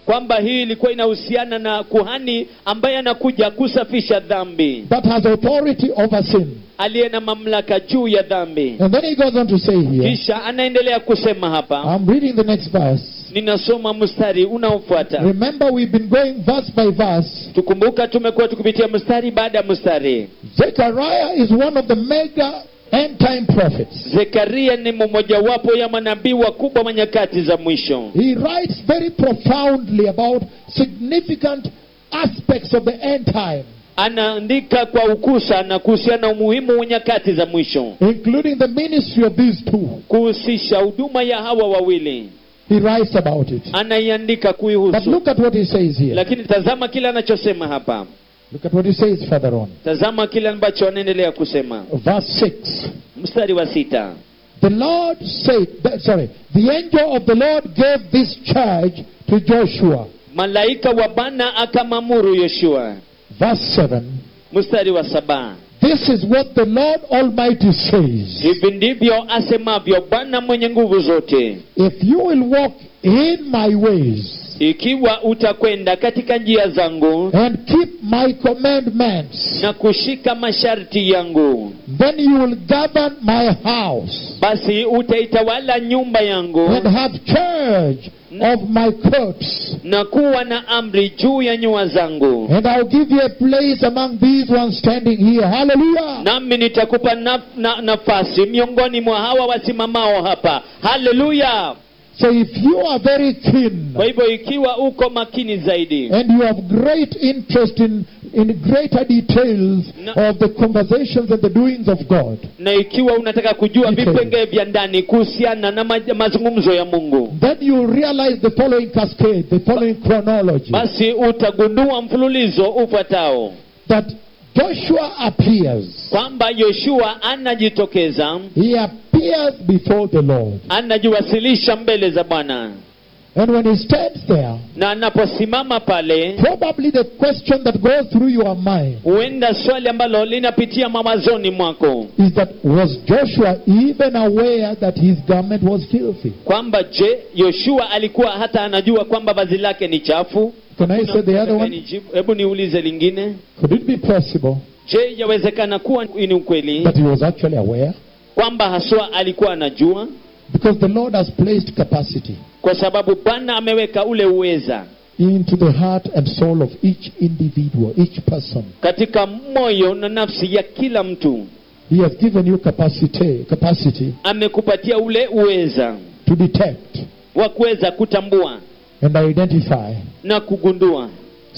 kwamba hii ilikuwa inahusiana na kuhani ambaye anakuja kusafisha dhambi that has authority over sin. aliye na mamlaka juu ya dhambi And then he goes on to say here, kisha anaendelea kusema hapa I'm reading the next verse. ninasoma mstari unaofuata Remember, we've been going verse by verse. tukumbuka tumekuwa tukipitia mstari baada ya mstari Zechariah is one of the mega end time prophets. zekaria ni mmojawapo ya manabii wakubwa wa nyakati za mwisho He writes very profoundly about significant aspects of the end time, anaandika kwa ukusa na kuhusiana na umuhimu wa nyakati za mwisho including the ministry of these two. kuhusisha huduma ya hawa wawili He writes about it. anaiandika But kuihusu look at what he says here. lakini tazama kile anachosema hapa Look at what he says further on. tazama kile ambacho anaendelea kusema Verse 6. mstari wa sita The Lord said, that, sorry, the angel of the Lord gave this charge to Joshua. malaika wa bwana akamamuru yoshua Verse 7. mstari wa saba This is what the Lord Almighty says. hivi ndivyo asemavyo bwana mwenye nguvu zote If you will walk in my ways ikiwa utakwenda katika njia zangu and keep my commandments, na kushika masharti yangu then you will govern my house basi utaitawala nyumba yangu and have charge of my courts. na kuwa na amri juu ya nyua zangu And I'll give you a place among these ones standing here. Hallelujah. nami nitakupa na, na, nafasi miongoni mwa hawa wasimamao hapa haleluya So if you are very keen kwa hivyo ikiwa uko makini zaidi and you have great interest in, in greater details No. of the conversations and the doings of God, na ikiwa unataka kujua Detail. vipengee vya ndani kuhusiana na ma, mazungumzo ya mungu then you realize the following cascade, the following chronology. basi utagundua mfululizo ufuatao that Joshua appears. kwamba yoshua anajitokeza He appears before the Lord. anajiwasilisha mbele za bwana And when he stands there, na anaposimama pale probably the question that goes through your mind huenda swali ambalo linapitia mawazoni mwako is that was Joshua even aware that his garment was filthy? kwamba je yoshua alikuwa hata anajua kwamba vazi lake ni chafu Can I say the other one? Nijibu- hebu niulize lingine Could it be possible je yawezekana kuwa ni ukweli that he was actually aware? kwamba haswa alikuwa anajua Because the Lord has placed capacity kwa sababu bwana ameweka ule uweza into the heart and soul of each individual, each person. katika moyo na nafsi ya kila mtu He has given you capacity, capacity amekupatia ule uweza to detect wa kuweza kutambua and identify na kugundua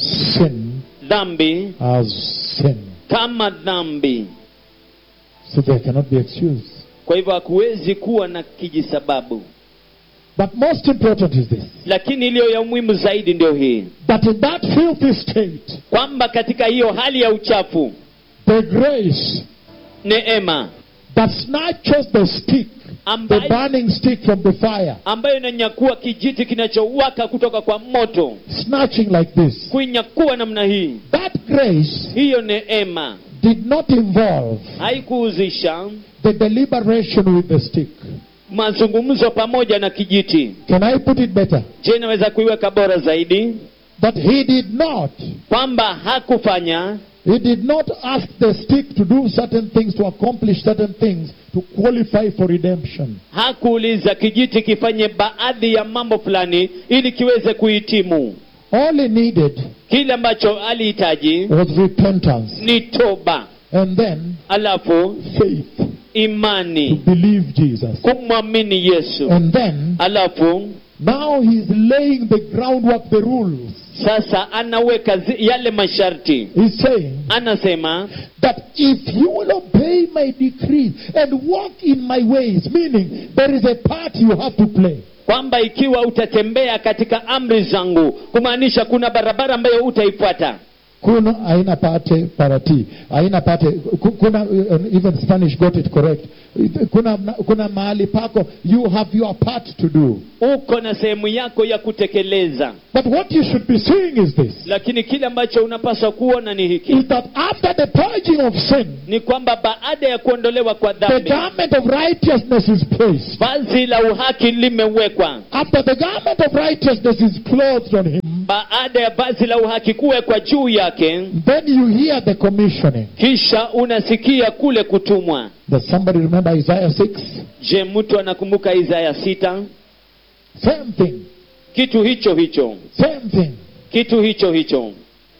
sin dhambi as sin. kama dhambi So they cannot be excused. kwa hivyo hakuwezi kuwa na kijisababu But most important is this lakini iliyo ya umuhimu zaidi ndio hii that in that filthy state, kwamba katika hiyo hali ya uchafu the grace neema that snatches the stick, the ambayo, burning stick from the fire, ambayo inanyakua kijiti kinachowaka kutoka kwa moto snatching like this, kuinyakua namna hii that grace hiyo neema did not involve haikuhuzisha the deliberation with the stick. mazungumzo pamoja na kijiti Can I put it better? je naweza kuiweka bora zaidi That he did not, kwamba hakufanya he did not ask the stick to do certain things, to accomplish certain things, to qualify for redemption. hakuuliza kijiti kifanye baadhi ya mambo fulani ili kiweze kuhitimu All he needed kile ambacho alihitaji was repentance ni toba and then alafu faith to imani believe Jesus. kumwamini yesu And then alafu now he's laying the groundwork, the rules. sasa anaweka zi, yale masharti He's saying anasema that if you will obey my decrees and walk in my ways, meaning there is a part you have to play. kwamba ikiwa utatembea katika amri zangu kumaanisha kuna barabara ambayo utaifuata Kuna aina pate parati, aina pate ku- kuna uh, even Spanish got it correct. Kuna kuna mahali pako you have your part to do. uko na sehemu yako ya kutekeleza But what you should be seeing is this: lakini kile ambacho unapaswa kuona ni hiki is that after the purging of sin, ni kwamba baada ya kuondolewa kwa the dhambi garment of righteousness is placed. vazi la uhaki limewekwa After the garment of righteousness is clothed on him, baada ya vazi la uhaki kuwekwa juu yake then you hear the commissioning. kisha unasikia kule kutumwa Does somebody remember Isaiah 6? je mtu anakumbuka isaya sita Same thing. kitu hicho hicho Same thing. kitu hicho hicho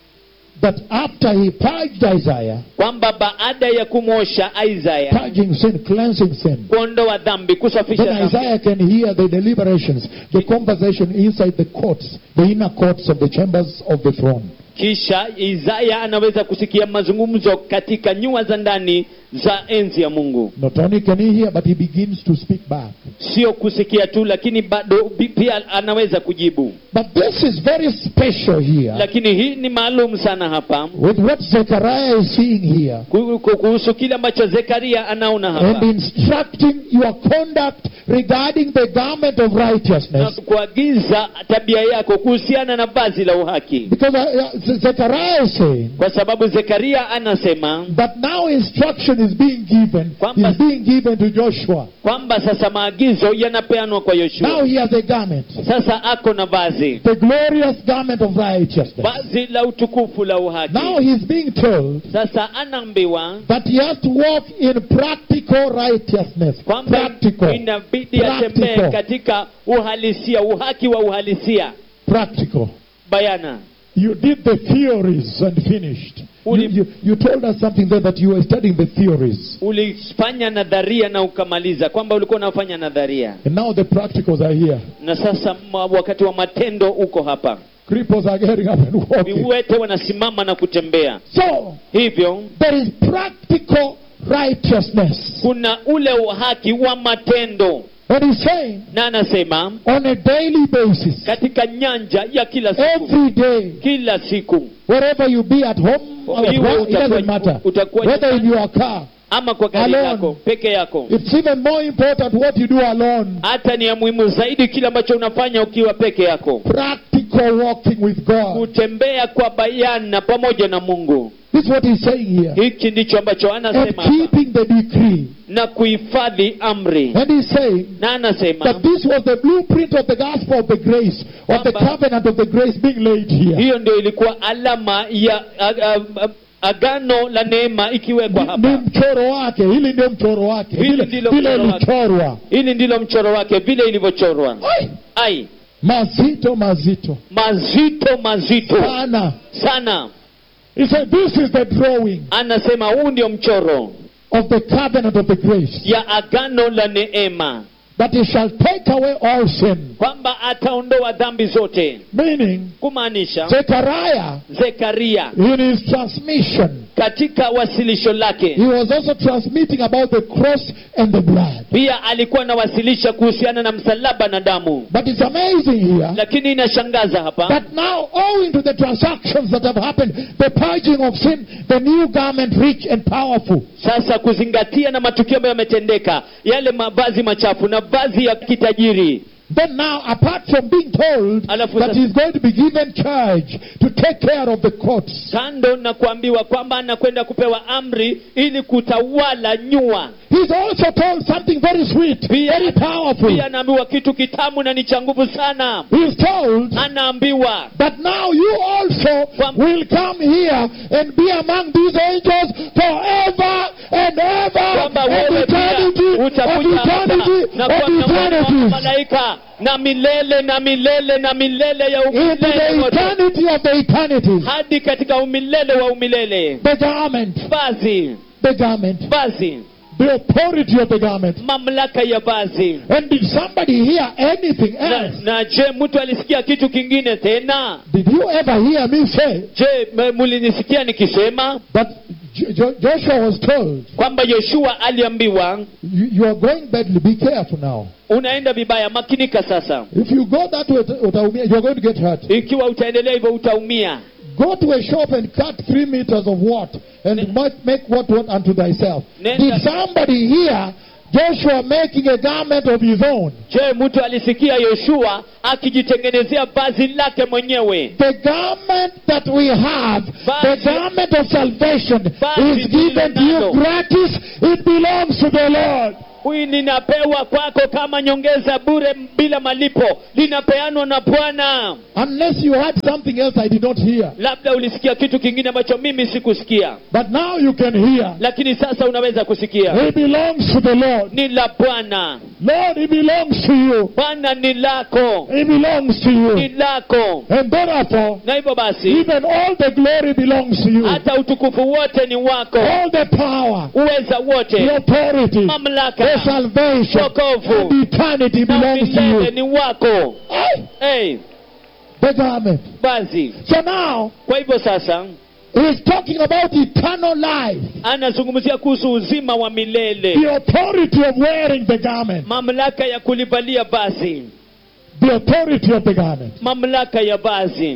That after he purged Isaiah, kwamba baada ya kumwosha isaya purging sin, cleansing sin, kuondoa dhambi kusafisha then dhambi Isaiah can hear the deliberations, the conversation inside the courts, the inner courts of the chambers of the throne. kisha isaya anaweza kusikia mazungumzo katika nyua za ndani za enzi ya mungu Not only can he hear, but he begins to speak back. sio kusikia tu lakini bado bi- pia anaweza kujibu But this is very special here lakini hii ni maalum sana hapa with what Zechariah is seeing here ku- ku- kuhusu kile ambacho zekaria anaona and hapa instructing your conduct regarding the garment of na righteousness. kuagiza tabia yako kuhusiana na vazi la uhaki Because uh, uh, Zechariah is saying kwa sababu zekaria anasema that now instruction is being given, Kwamba- is being given to Joshua. kwamba sasa maagizo yanapeanwa kwa Now yoshua he has a garment, sasa ako na vazi the glorious garment of righteousness. vazi la utukufu la uhaki Now he's being told sasa anaambiwa that he has to walk in practical righteousness. kwamba Practical. inabidi atembee Practical. katika uhalisia uhaki wa uhalisia Practical. bayana You did the theories and finished. You, Uli- you, you told us something there that you were studying the theories. ulifanya nadharia na ukamaliza kwamba ulikuwa unafanya nadharia And now the practicals are here. na sasa ma- wakati wa matendo uko hapa Cripples are getting up and walking. viwete wanasimama na kutembea So, hivyo there is practical righteousness. kuna ule uhaki wa matendo And he's saying, na anasema on a daily basis, katika nyanja ya kila siku every day, kila siku wherever you be at home or at Iwe work, it doesn't utakuwa- matter. utakuwa Whether in nyumbani. your car, ama kwa gari Alone. yako peke yako it's even more important what you do alone. hata ni ya muhimu zaidi kile ambacho unafanya ukiwa peke yako Practical walking with God. kutembea kwa bayana pamoja na mungu This is what he's saying here. hiki ndicho ambacho And anasema hapa. keeping the decree. na kuhifadhi amri And he's saying na anasema that this was the blueprint of the gospel of the grace, of the Kwamba- covenant of the grace being laid here. hiyo ndio ilikuwa alama ya a, a, a, agano la neema ikiwekwa Ni hapa mchoro wake, hili ndio mchoro wake, Hili vile ndilo vile mchoro wake. ilichorwa. hili ndilo mchoro wake vile ilivyochorwa Ai, ai Mazito, mazito mazito mazito sana. sana He said, This is the drawing anasema huu ndio mchoro of the covenant of the grace, ya agano la neema that he shall take away all sin. kwamba ataondoa dhambi zote Meaning, kumaanisha Zechariah, zekaria in his transmission, katika wasilisho lake he was also transmitting about the cross and the blood. pia alikuwa anawasilisha kuhusiana na msalaba na damu But it's amazing here lakini inashangaza hapa that now, owing to the transactions that have happened, the purging of sin, the new garment, rich and powerful, sasa kuzingatia na matukio ambayo yametendeka yale mavazi machafu na vazi ya kitajiri then now, apart from being told Alafu that sasa- he's going to be given charge to take care of the courts, kando na kuambiwa kwamba anakwenda kupewa amri ili kutawala nyua he's also told something very sweet, Pia- very powerful. pia anaambiwa kitu kitamu na ni cha nguvu sana He's told anaambiwa that now you also Kwam- will come here and be among these angels forever and ever kwamba and wewe pia eternity of utakuja hapa eternity na of kuwa miongoni mwa eternities. malaika na milele na milele na milele ya Into umilele the wote eternity of the eternities. hadi katika umilele wa umilele The garment, vazi the garment, vazi the authority of the garment. mamlaka ya vazi And did somebody hear anything na, else? na je mtu alisikia kitu kingine tena Did you ever hear me say je m- mulinisikia nikisema that Jo- Jo- Joshua was told, kwamba yoshua aliambiwa you, you are going badly, be careful now. unaenda vibaya makinika sasa If you go that way, utaumia, you're going to get hurt. ikiwa utaendelea hivyo utaumia Go to a shop and cut three meters of what and make, make what what unto thyself. Nenda- Did somebody hear Joshua making a garment of his own? je mtu alisikia yoshua akijitengenezea vazi lake mwenyewe The garment that we have, the Vazi- garment of salvation, Vazi is given to you tulilonalo. gratis. It belongs to the Lord. huyu linapewa kwako kama nyongeza bure bila malipo linapeanwa na bwana Unless you had something else I did not hear. labda ulisikia kitu kingine ambacho mimi sikusikia But now you can hear. lakini sasa unaweza kusikia It belongs to the Lord. ni la bwana Lord, it belongs to you. bwana ni lako It belongs to ni you. lako And therefore, na hivyo basi even all the glory belongs to you. hata utukufu wote ni wako All the power, uweza the wote authority, the mamlaka salvation, wokovu and eternity na belongs to milele you. ni wako Aye. hey, The garment. basi So now, kwa hivyo sasa he's talking about eternal life. anazungumzia kuhusu uzima wa milele The authority of wearing the garment. mamlaka ya kulivalia basi The authority of the garment. mamlaka ya basi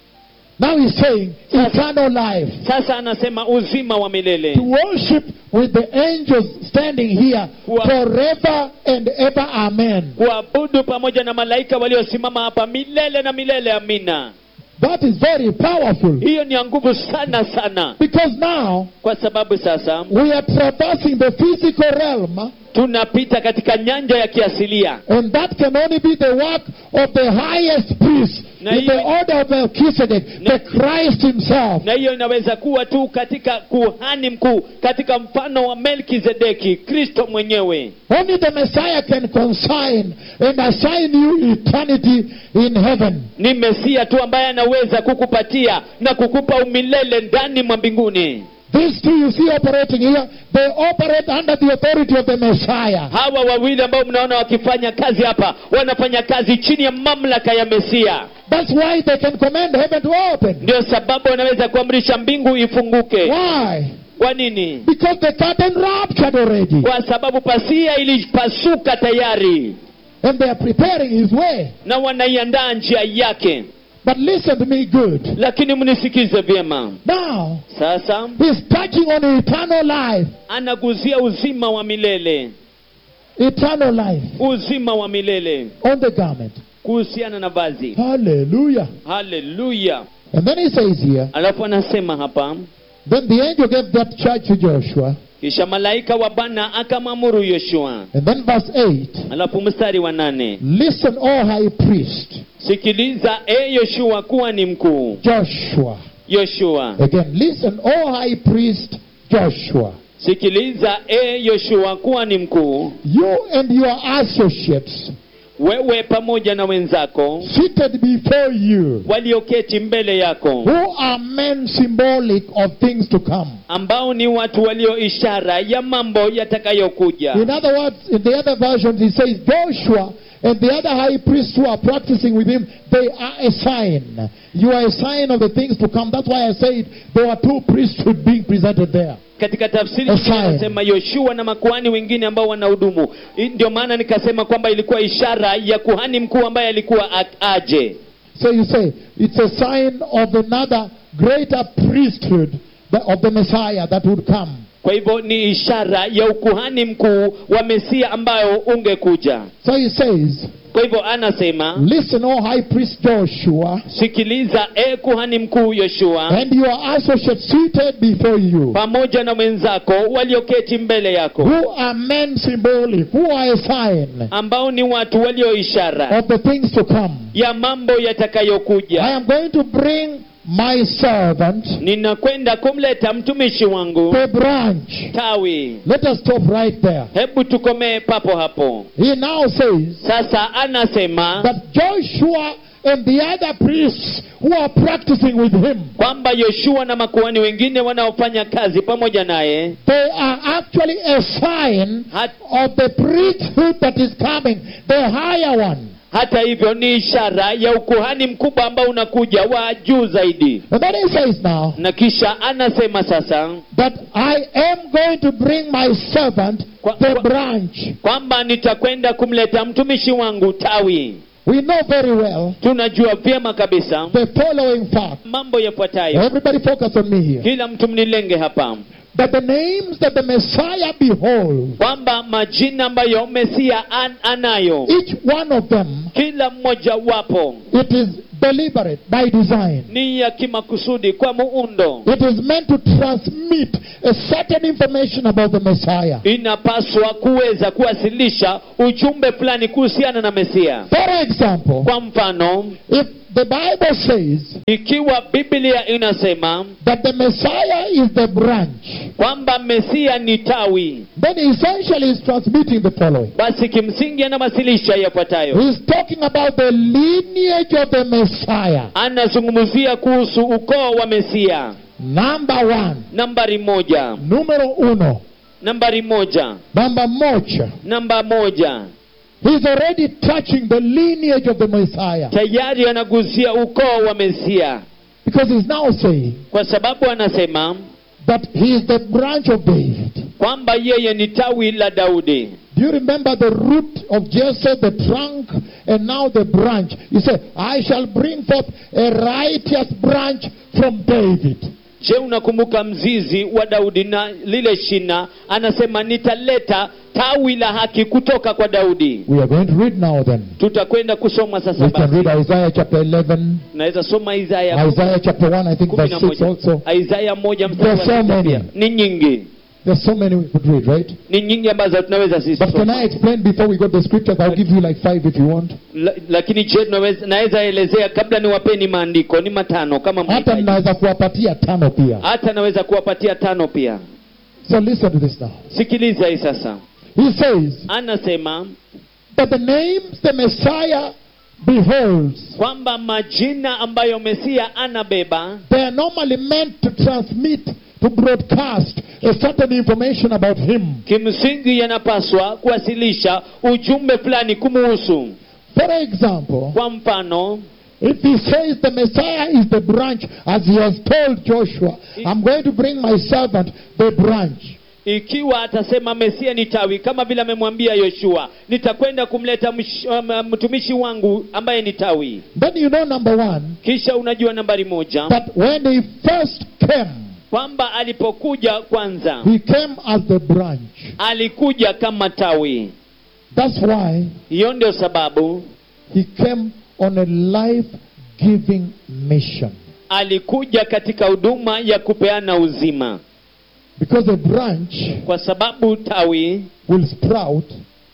Now he's saying eternal life. sasa anasema uzima wa milele To worship with the angels standing here Wa- forever and ever. Amen. kuabudu pamoja na malaika waliosimama hapa milele na milele amina That is very powerful. hiyo ni ya nguvu sana sana Because now kwa sababu sasa we are traversing the physical realm, tunapita katika nyanja ya kiasilia and that can only be the work of the highest priest Na in the hiyo- order of Melchizedek, Na- the Christ Himself. na hiyo inaweza kuwa tu katika kuhani mkuu katika mfano wa melkizedeki kristo mwenyewe Only the Messiah can consign and assign you eternity in heaven. ni mesia tu ambaye anaweza kukupatia na kukupa umilele ndani mwa mbinguni These two you see operating here, they operate under the authority of the Messiah. hawa wawili ambao mnaona wakifanya kazi hapa wanafanya kazi chini ya mamlaka ya mesia That's why they can command heaven to open. ndio sababu wanaweza kuamrisha mbingu ifunguke Why? kwa nini Because the curtain ruptured already. kwa sababu pasia ilipasuka tayari And they are preparing his way. na wanaiandaa njia yake But listen to me good. lakini mnisikize vyema Now, sasa he's touching on eternal life. anaguzia uzima wa milele Eternal life uzima wa milele on the garment. kuhusiana na vazi Hallelujah. haleluya And then he says here, alafu anasema hapa then the angel gave that charge to Joshua. kisha malaika wa bwana akamwamuru yoshua And then verse 8 alafu mstari wa nane Listen, O high priest, sikiliza e yoshua kuwa ni mkuu Joshua. yoshua Again, listen, O high priest, Joshua. sikiliza e yoshua kuwa ni mkuu You and your associates wewe pamoja na wenzako seated before you, walioketi mbele yako who are men symbolic of things to come. ambao ni watu walio ishara ya mambo yatakayokuja In other words, in the other versions, he says Joshua and the other high priests who are practicing with him, they are a sign. You are a sign of the things to come. That's why I said there were two priesthood being presented there. katika tafsiri A sign. anasema yoshua na makuhani wengine ambao wanahudumu Hii ndio maana nikasema kwamba ilikuwa ishara ya kuhani mkuu ambaye alikuwa a- aje So you say it's a sign of another greater priesthood that- of the Messiah that would come. kwa hivyo ni ishara ya ukuhani mkuu wa mesia ambayo ungekuja So he says, kwa hivyo anasema Listen, O high priest Joshua, sikiliza e kuhani mkuu yoshua and your associates seated before you, pamoja na wenzako walioketi mbele yako who are men symbolic, who are a sign ambao ni watu walio ishara of the things to come. ya mambo I yatakayokuja am going to bring my servant, ninakwenda kumleta mtumishi wangu the branch. tawi Let us stop right there. hebu tukomee papo hapo He now says sasa anasema that Joshua and the other priests who are practicing with him, kwamba yoshua na makuhani wengine wanaofanya kazi pamoja naye they are actually a sign hat, of the priesthood that is coming, the higher one. hata hivyo ni ishara ya ukuhani mkubwa ambao unakuja wa juu zaidi And then he says now na kisha anasema sasa that I am going to bring my servant, Kwa- the kwa- branch. kwamba nitakwenda kumleta mtumishi wangu tawi We know very well tunajua vyema kabisa the following fact. mambo yafuatayo Everybody focus on me here. kila mtu mnilenge hapa that the names that the Messiah beholds, kwamba majina ambayo mesia an, anayo each one of them, kila mmoja wapo it is deliberate by design. ni ya kimakusudi kwa muundo It is meant to transmit a certain information about the Messiah. inapaswa kuweza kuwasilisha ujumbe fulani kuhusiana na mesia For example, kwa mfano if the Bible says ikiwa biblia inasema that the Messiah is the branch, kwamba mesia ni tawi then essentially he's transmitting the following. basi kimsingi anawasilisha yafuatayo He's talking about the lineage of the Messiah. anazungumzia kuhusu ukoo wa mesia Number one, nambari moja numero uno, nambari moja number moja. namba moja He's already touching the lineage of the Messiah tayari anagusia ukoo wa mesia because he's now saying kwa sababu anasema that he is the branch of David. kwamba yeye ni tawi la daudi Do you remember the root of Jesse, the trunk, and now the branch? He said, I shall bring forth a righteous branch from David. je unakumbuka mzizi wa daudi na lile shina anasema nitaleta tawi la haki kutoka kwa daudi We are going to read now then. tutakwenda kusoma sasa We can basi read Isaiah chapter 11, naweza soma isaya Isaiah chapter 1, I think kumi verse na 6 also. moja isaya moja mstari wa There are so sita pia. many. ni nyingi There's so many we could read, right? ni nyingi ambazo tunaweza sisi But can soma. I explain before we go to the scriptures? I'll give you like five if you want. La, lakini je tunaweza- naweza elezea kabla niwapeni maandiko ni matano kama Hata mnahitaji. ninaweza kuwapatia tano pia. hata naweza kuwapatia tano pia So listen to this now. sikiliza hii sasa He says anasema that the names the Messiah beholds, kwamba majina ambayo mesia anabeba they are normally meant to transmit, to broadcast a certain information about him. kimsingi yanapaswa kuwasilisha ujumbe fulani kumuhusu For example, kwa mfano if he says the Messiah is the branch, as he has told Joshua, I'm going to bring my servant, the branch. ikiwa atasema mesia ni tawi kama vile amemwambia yoshua nitakwenda kumleta msh, um, mtumishi wangu ambaye ni tawi Then you know, number one, kisha unajua nambari moja that when he first came, kwamba alipokuja kwanza he came as the branch. alikuja kama tawi That's why hiyo ndio sababu he came on a life giving mission. alikuja katika huduma ya kupeana uzima Because a branch kwa sababu tawi will sprout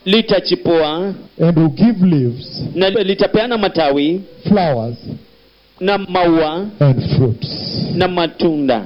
litachipua and will give leaves, na litapeana matawi flowers, na maua and fruits. na matunda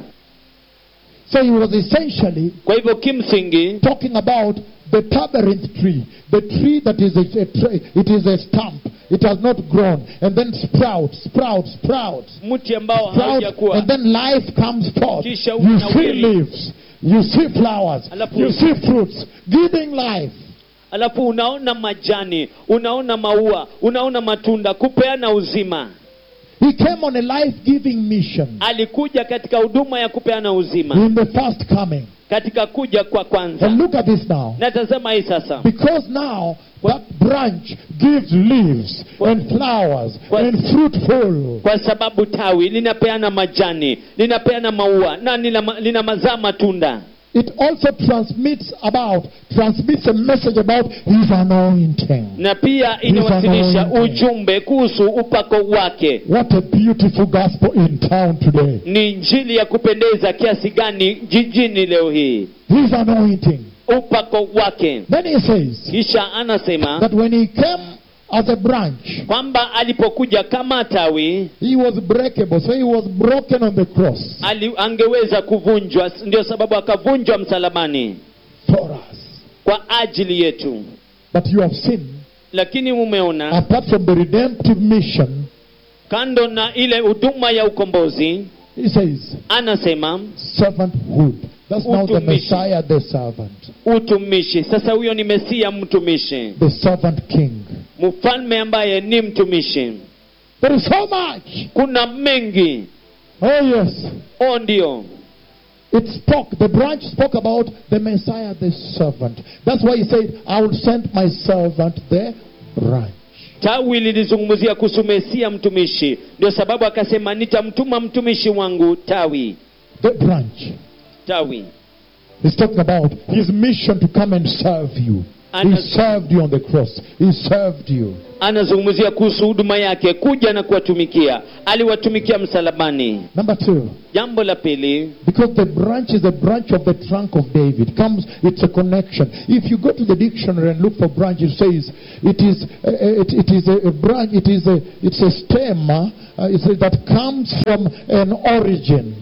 So he was essentially kwa hivyo kimsingi talking about the tabernacle tree, the tree that is a, a tree, it is a stump, it has not grown, and then sprouts, sprouts, sprouts, mti ambao sprouts, haujakuwa and then life comes forth. Kisha You unawiri. see leaves, you see flowers, Alafu- you see fruits, giving life. alafu unaona majani unaona maua unaona matunda kupeana uzima He came on a life giving mission alikuja katika huduma ya kupeana uzima in the first coming. katika kuja kwa And kwanza look at this now. na tazama hii sasa Because now that branch gives leaves and flowers What? and fruitful. kwa sababu tawi linapeana majani linapeana maua na lina, lina mazaa matunda It also transmits about, transmits a message about his anointing. na pia inawasilisha anointing. ujumbe kuhusu upako wake What a beautiful gospel in town today. ni njili ya kupendeza kiasi gani jijini leo hii His anointing. upako wake Then he says kisha anasema that when he came as a branch, kwamba alipokuja kama tawi he was breakable. So he was broken on the cross ali, angeweza kuvunjwa ndio sababu akavunjwa msalabani for us. kwa ajili yetu But you have seen, lakini mumeona apart from the redemptive mission, kando na ile huduma ya ukombozi he says, anasema servanthood. That's now the Utumishi. Messiah, the servant, utumishi sasa huyo ni mesia mtumishi the servant king. mfalme ambaye ni mtumishi There is so much. kuna mengi Oh, yes. o ndio It spoke, the branch spoke about the Messiah, the servant. That's why he said, I will send my servant, the branch. tawi lilizungumzia kuhusu mesia mtumishi ndio sababu akasema nitamtuma mtumishi wangu tawi The branch. tawi He's talking about his mission to come and serve you. He Ana- served you on the cross. He served you. anazungumzia kuhusu huduma yake kuja na kuwatumikia aliwatumikia msalabani Number two, jambo la pili because the branch is a branch of the trunk of David. Comes, it's a connection. If you go to the dictionary and look for branch, it says it is uh, it, it is a, a branch. It is a it's a stem uh, it says that comes from an origin.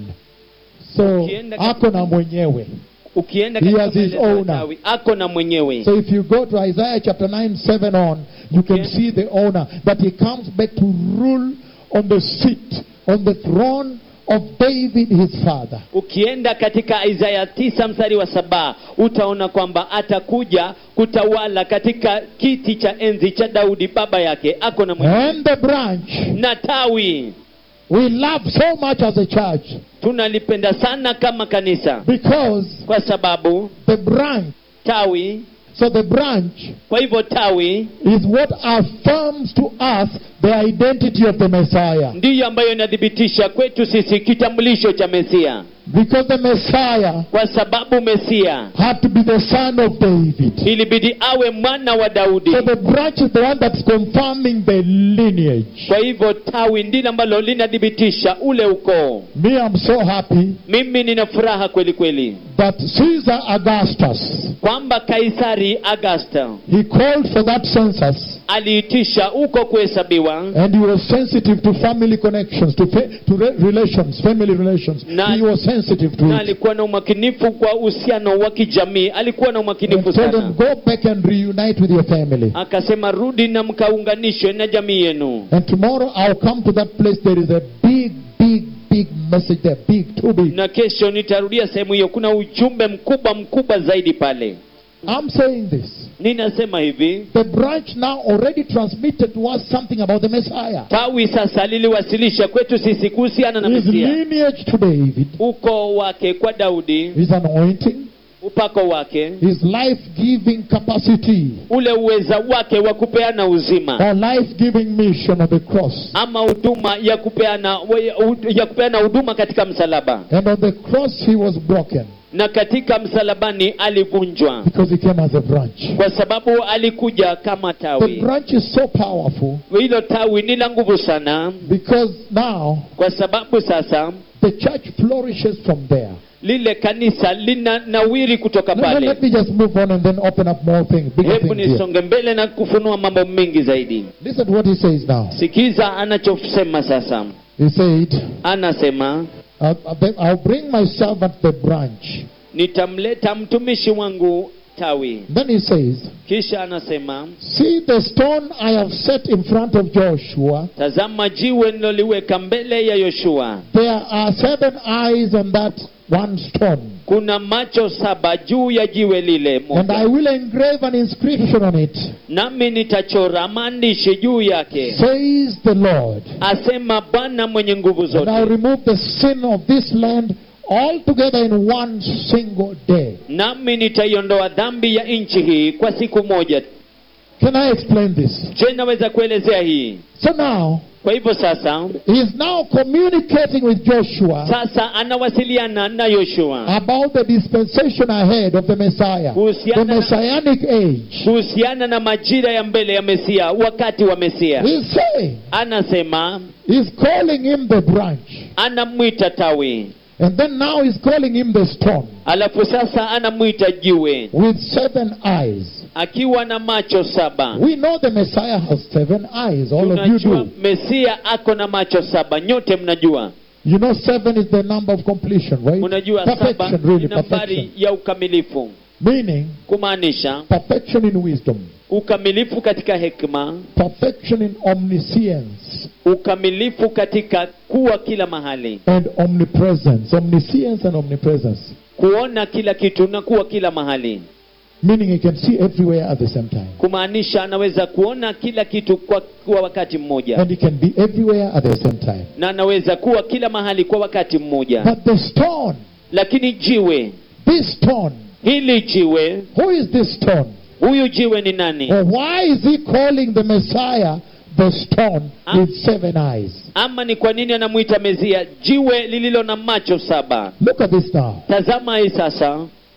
So Ukienda ako na mwenyewe. ukienda He katika has his maelezo ya owner. Tawi, ako na mwenyewe So if you go to Isaiah chapter 9, 7 on, you can Okay. see the owner that he comes back to rule on the seat, on the throne of David his father. ukienda katika isaya tisa mstari wa saba utaona kwamba atakuja kutawala katika kiti cha enzi cha daudi baba yake ako na mwenyewe And the branch na tawi we love so much as a church tunalipenda sana kama kanisa because kwa sababu the branch, tawi so the branch kwa hivyo tawi is what affirms to us the identity of the Messiah. ndiyo ambayo inathibitisha kwetu sisi kitambulisho cha mesia Because the Messiah kwa sababu mesia had to be the son of David. ilibidi awe mwana wa daudi So the branch is the one that's confirming the lineage. kwa hivyo tawi ndilo ambalo linathibitisha ule ukoo Me, I'm so happy mimi nina furaha kweli kweli that Caesar Augustus, kwamba kaisari augusta he called for that census aliitisha huko kuhesabiwa and he was sensitive to family connections, to, fa- to re- relations, family relations. Na- he was sensitive to na it. alikuwa na umakinifu kwa uhusiano wa kijamii alikuwa na And umakinifu told them, sana go back and reunite with your family. akasema rudi na mkaunganishwe na jamii yenu And tomorrow I'll come to that place. There is a big, big, big message there. Big, too big. na kesho nitarudia sehemu hiyo kuna ujumbe mkubwa mkubwa zaidi pale I'm saying this. ninasema hivi The branch now already transmitted to us something about the Messiah. tawi sasa liliwasilisha kwetu sisi kuhusiana na His mesia lineage to David, ukoo wake kwa daudi his anointing, upako wake his life giving capacity, ule uweza wake wa kupeana uzima or life giving mission on the cross. ama huduma ya kupeana ya kupeana huduma katika msalaba And on the cross he was broken na katika msalabani alivunjwa because he came as a branch. kwa sababu alikuja kama The tawi branch is so powerful hilo tawi ni la nguvu sana because now kwa sababu sasa the church flourishes from there. lile kanisa lina nawiri kutoka No, no, pale let me just move on and then open up more things, bigger hebu things here. nisonge mbele na kufunua mambo mengi zaidi Listen to what he says now. sikiza anachosema sasa He said, anasema I'll, I'll I'll bring my servant the branch. nitamleta mtumishi wangu tawi Then he says, kisha anasema See the stone I have set in front of Joshua. tazama jiwe niloliweka mbele ya yoshua There are seven eyes on that one stone. kuna macho saba juu ya jiwe lile And I moja will engrave an inscription on it, nami nitachora maandishi juu yake says the Lord. asema bwana mwenye nguvu And I'll zote remove the sin of this land altogether in one single day. nami nitaiondoa dhambi ya nchi hii kwa siku moja Can I explain this? je naweza kuelezea hii So now, kwa hivyo sasa he is now communicating with Joshua sasa anawasiliana na yoshua about the dispensation ahead of the Messiah, the kuhusiana na, messianic age. kuhusiana na majira ya mbele ya mesia wakati wa mesia He's saying, anasema he's calling him the branch. anamwita tawi And then now he's calling him the stone alafu sasa anamwita jiwe with seven eyes. akiwa na macho saba We know the Messiah has seven eyes. All of you tunajua do. mesia ako na macho saba nyote mnajua You know, seven is the number of completion, right? unajua saba Perfection, really, ni nambari perfection. ya ukamilifu Meaning, kumaanisha perfection in wisdom, ukamilifu katika hekima perfection in omniscience, ukamilifu katika kuwa kila mahali and omnipresence. Omniscience and omnipresence. kuona kila kitu na kuwa kila mahali Meaning, he can see everywhere at the same time. kumaanisha anaweza kuona kila kitu kwa, kwa wakati mmoja And he can be everywhere at the same time. na anaweza kuwa kila mahali kwa wakati mmoja But the stone, lakini jiwe this stone, hili jiwe who is this stone? huyu jiwe ni nani Or why is he calling the Messiah the stone Ah. with seven eyes? ama ni kwa nini anamwita mezia jiwe lililo na macho saba Look at this now. tazama hii sasa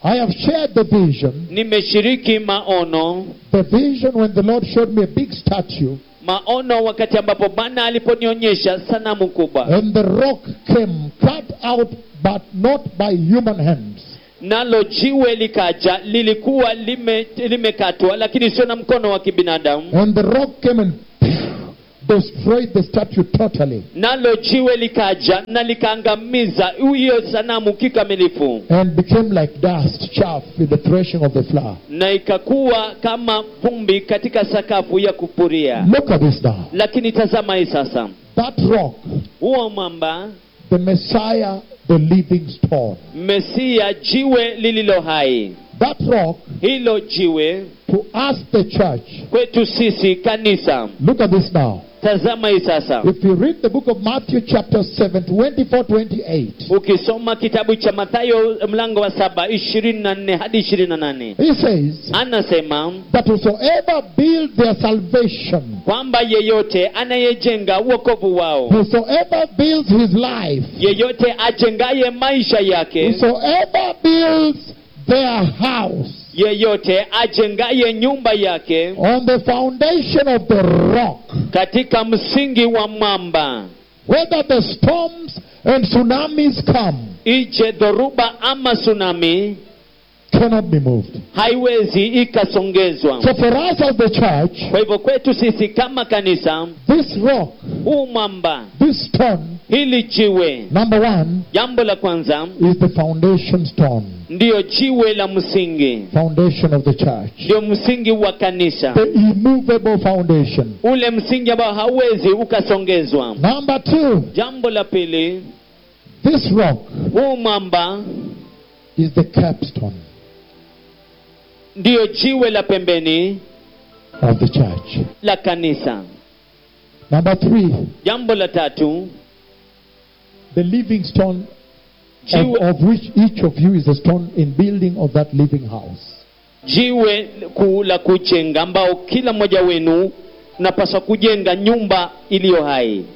I have shared the vision. nimeshiriki maono The vision when the Lord showed me a big statue maono wakati ambapo bwana aliponionyesha sanamu kubwa and the rock came cut out but not by human hands. nalo jiwe likaja lilikuwa lime- limekatwa lakini sio na mkono wa kibinadamu And the rock came and destroyed the statue totally. nalo jiwe likaja na likaangamiza hiyo sanamu kikamilifu And became like dust, chaff in the threshing of the flour. na ikakuwa kama vumbi katika sakafu ya kupuria Look at this now. lakini tazama hii sasa That rock, huo mwamba the Messiah, the living stone. mesia jiwe lililo hai That rock, hilo jiwe to us, the church. kwetu sisi kanisa Look at this now. tazama hii sasa If you read the book of Matthew, chapter 7, 24 28, ukisoma kitabu cha mathayo mlango wa saba ishirini na nne hadi ishirini na nane he says anasema that whosoever build their salvation, kwamba yeyote anayejenga uokovu wao whosoever builds his life, yeyote ajengaye maisha yake whosoever builds their house yeyote ajengaye nyumba yake on the foundation of the rock, katika msingi wa mwamba whether the storms and tsunamis come, ije dhoruba ama tsunami cannot be moved. haiwezi ikasongezwa So for us as the church, kwa hivyo kwetu sisi kama kanisa this rock, huu mwamba this stone, hili jiwe number one, jambo la kwanza is the foundation stone, ndiyo jiwe la msingi foundation of the church. ndio msingi wa kanisa The immovable foundation. ule msingi ambao hauwezi ukasongezwa Number two, jambo la pili this rock huu mwamba is the capstone ndiyo jiwe la pembeni of the church. la kanisa Number three, jambo la tatu the living stone of, jiwe, of which each of you is a stone in building of that living house. jiwe kuu la kujenga ambao kila mmoja wenu unapaswa kujenga nyumba iliyo hai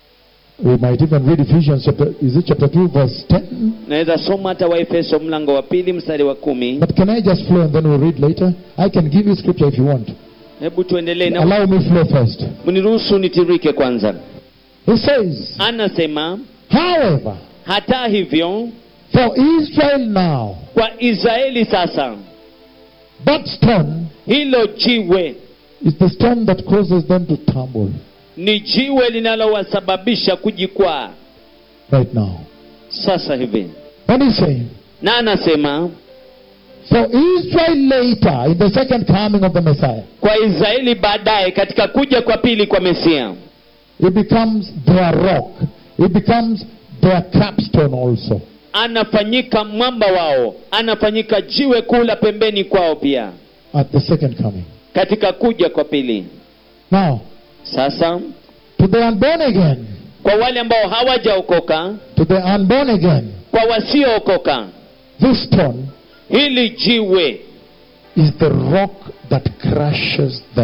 We might even read Ephesians chapter, is it chapter 2 verse 10? naweza soma hata waefeso mlango wa pili mstari wa kumi But can I just flow and then we'll read later? I can give you scripture if you want. hebu tuendelee na Allow me flow first. mniruhusu nitirike kwanza He says, anasema however, hata hivyo for Israel now, kwa israeli sasa that stone hilo jiwe is the stone that causes them to tumble ni jiwe linalowasababisha kujikwaa right now. sasa hivi And he's saying, na anasema for Israel later, in the second coming of the Messiah, kwa israeli baadaye katika kuja kwa pili kwa mesia it becomes their rock. It becomes their capstone also. anafanyika mwamba wao anafanyika jiwe kuu la pembeni kwao pia At the second coming. katika kuja kwa pili Now, sasa to the unborn again, kwa wale ambao hawajaokoka to the unborn again, kwa wasiookoka this stone hili jiwe is the rock that crushes them.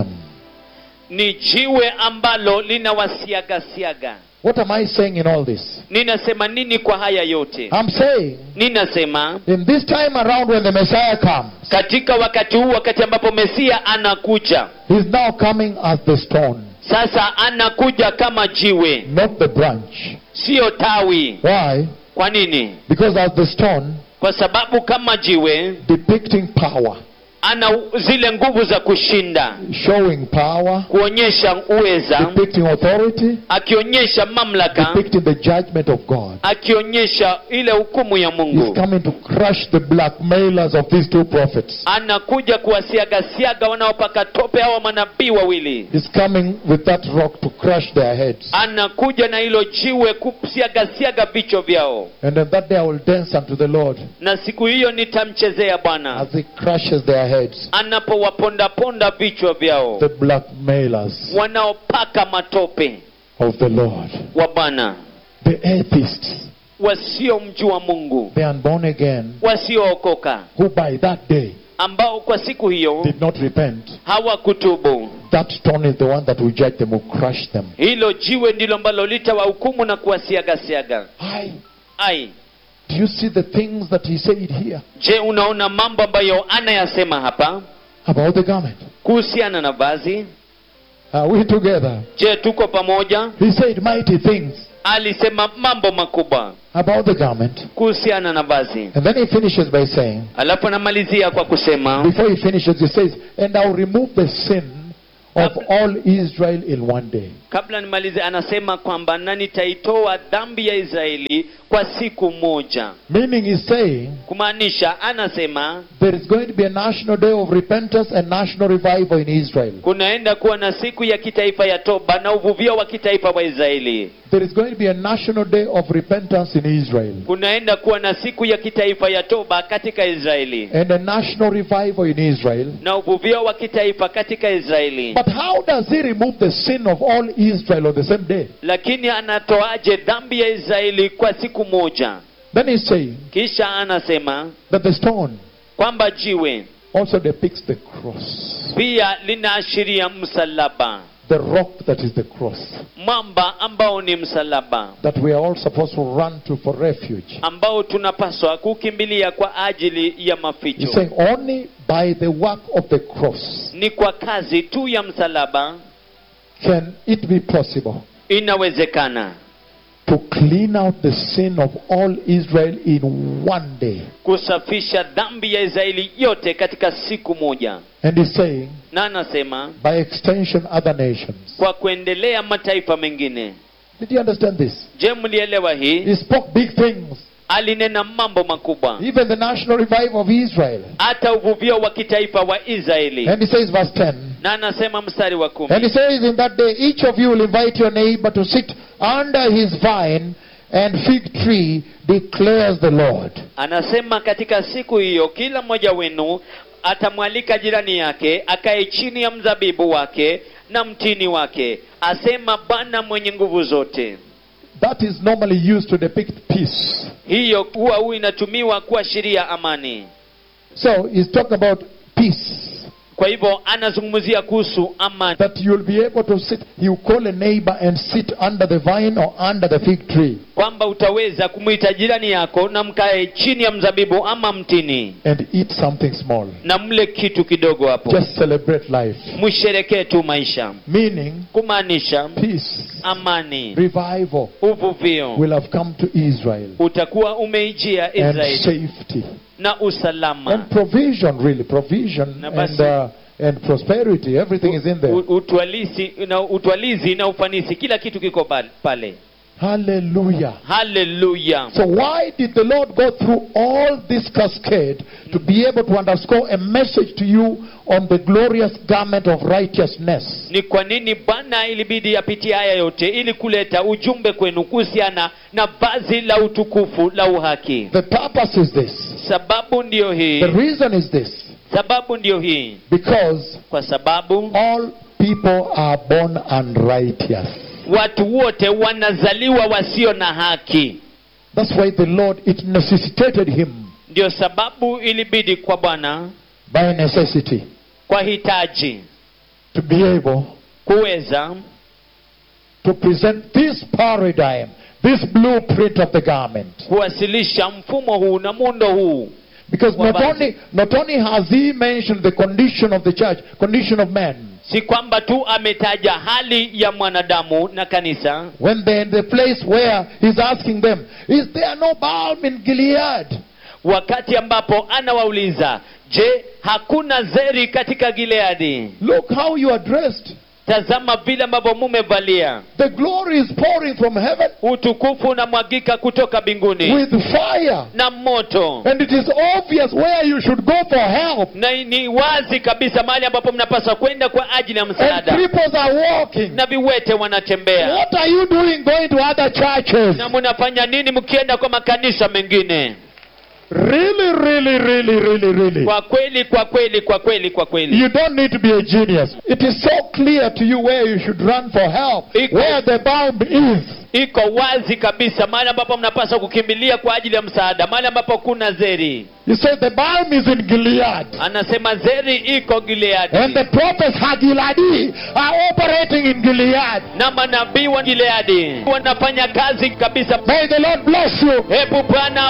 ni jiwe ambalo linawasiagasiaga What am I saying in all this? ninasema nini kwa haya yote I'm saying, ninasema in this time around when the Messiah comes, katika wakati huu wakati ambapo mesia anakuja he's now coming as the stone, sasa anakuja kama jiwe not the branch. siyo tawi Why? kwa nini Because as the stone, kwa sababu kama jiwe depicting power, ana zile nguvu za kushinda showing power, kuonyesha uweza depicting authority, akionyesha mamlaka depicting the judgment of God. akionyesha ile hukumu ya He's mungu coming to crush the blackmailers of these two prophets. anakuja kuwasiagasiaga wanaopaka tope hawa manabii wawili He's coming with that rock to crush their heads. anakuja na hilo jiwe kusiagasiaga vichwa vyao And on that day I will dance unto the Lord na siku hiyo nitamchezea bwana as he crushes their heads. anapowapondaponda vichwa vyao The blackmailers wanaopaka matope of the Lord. wa bwana The atheists, wasiomjua mungu the unborn again, wasiookoka who by that day ambao kwa siku hiyo did not repent. hawakutubu That stone is the one that will judge them, will crush them. hilo jiwe ndilo ambalo litawahukumu na kuwasiagasiaga I, ai Do you see the things that he said here je unaona mambo ambayo anayasema hapa about the garment? kuhusiana na vazi Are we together? je tuko pamoja He said mighty things alisema mambo makubwa about the garment. kuhusiana na vazi And then he finishes by saying, alafu anamalizia kwa kusema before he finishes, he says, And I'll remove the sin of all Israel in one day. kabla nimalize anasema kwamba na nitaitoa dhambi ya israeli kwa siku moja Meaning, he's saying, kumaanisha anasema there is going to be a national day of repentance and national revival in Israel. kunaenda kuwa na siku ya kitaifa ya toba na uvuvio wa kitaifa wa israeli There is going to be a national day of repentance in Israel kunaenda kuwa na siku ya kitaifa ya toba katika israeli and a national revival in Israel. na uvuvio wa kitaifa katika israeli But how does he remove the sin of all Israel on the same day? lakini anatoaje dhambi ya israeli kwa siku moja Then he's saying kisha anasema that the stone kwamba jiwe also depicts the cross, pia linaashiria msalaba the rock that is the cross, mwamba ambao ni msalaba that we are all supposed to run to for refuge. ambao tunapaswa kukimbilia kwa ajili ya He's maficho saying only by the work of the cross ni kwa kazi tu ya msalaba can it be possible inawezekana to clean out the sin of all Israel in one day. kusafisha dhambi ya israeli yote katika siku moja And he's saying, na anasema by extension, other nations. kwa kuendelea mataifa mengine Did you understand this? je mlielewa hii He spoke big things. alinena mambo makubwa Even the national revival of Israel. hata uvuvio wa kitaifa wa israeli And he says, verse 10. na anasema mstari wa kumi And he says, In that day, each of you will invite your neighbor to sit under his vine and fig tree, declares the Lord. anasema katika siku hiyo kila mmoja wenu atamwalika jirani yake akae chini ya mzabibu wake na mtini wake asema bwana mwenye nguvu zote That is normally used to depict peace. hiyo huwa huu inatumiwa kuashiria amani So he's talking about peace. kwa hivyo anazungumzia kuhusu amani That you'll be able to sit, you call a neighbor and sit under the vine or under the fig tree kwamba utaweza kumwita jirani yako na mkae chini ya mzabibu ama mtini and eat something small. na mle kitu kidogo hapo Just celebrate life. msherekee tu maisha Meaning, kumaanisha peace, amani revival uvuvio will have come to Israel utakuwa umeijia and israeli safety. na usalama And provision, really, provision Na and, basi- uh, and prosperity. Everything is in there. U- utwalisi na utwalizi na ufanisi kila kitu kiko pale- pale Hallelujah. haleluya So why did the Lord go through all this cascade to be able to underscore a message to you on the glorious garment of righteousness? ni kwa nini bwana ilibidi apitie haya yote ili kuleta ujumbe kwenu kuhusiana na vazi la utukufu la uhaki The purpose is this. sababu ndiyo hii The reason is this. sababu ndiyo hii Because kwa sababu all people are born unrighteous. watu wote wanazaliwa wasio na haki That's why the Lord, it necessitated him ndio sababu ilibidi kwa bwana by necessity kwa hitaji to be able kuweza to present this paradigm, this blueprint of the garment. kuwasilisha mfumo huu na muundo huu Because not Wabazi. only, not only has he mentioned the condition of the church, condition of man, si kwamba tu ametaja hali ya mwanadamu na kanisa when they're in the place where he's asking them, Is there no balm in Gilead? wakati ambapo anawauliza je hakuna zeri katika gileadi Look how you are dressed. tazama vile ambavyo mumevalia The glory is pouring from heaven utukufu unamwagika kutoka mbinguni with fire. na moto And it is obvious where you should go for help. na ni wazi kabisa mahali ambapo mnapaswa kwenda kwa ajili ya And msaada cripples are walking. na viwete wanatembea What are you doing going to other churches? na mnafanya nini mkienda kwa makanisa mengine Really, really, really, really, really. kwa kweli kwa kweli kwa kweli kwa kweli You don't need to be a genius. It is so clear to you where you should run for help, Iko- where the balm is. iko wazi kabisa mahali ambapo mnapaswa kukimbilia kwa ajili ya msaada mahali ambapo kuna zeri You say the balm is in Gilead. anasema zeri iko gileadi And the prophets Hagiladi are operating in Gilead. na manabii wa gileadi wanafanya kazi kabisa May the Lord bless you. hebu bwana